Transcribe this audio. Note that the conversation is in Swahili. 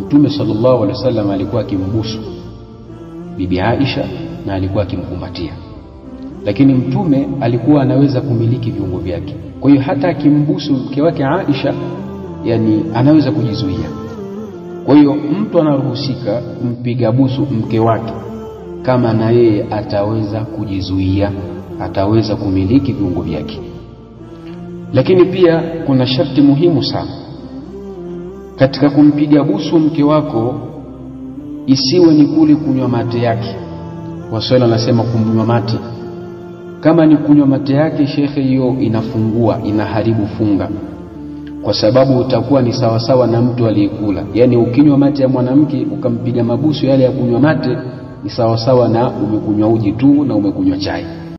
Mtume sallallahu alaihi wasallam alikuwa akimbusu bibi Aisha na alikuwa akimkumbatia, lakini Mtume alikuwa anaweza kumiliki viungo vyake. Kwa hiyo hata akimbusu mke wake Aisha, yani anaweza kujizuia. Kwa hiyo mtu anaruhusika kumpiga busu mke wake kama na yeye ataweza kujizuia, ataweza kumiliki viungo vyake. Lakini pia kuna sharti muhimu sana katika kumpiga busu mke wako, isiwe ni kule kunywa mate yake. Waswahili wanasema kumnywa mate. Kama ni kunywa mate yake, shekhe, hiyo inafungua, inaharibu funga, kwa sababu utakuwa ni sawasawa na mtu aliyekula. Yaani ukinywa mate ya mwanamke ukampiga mabusu yale ya kunywa mate, ni sawasawa na umekunywa uji tu na umekunywa chai.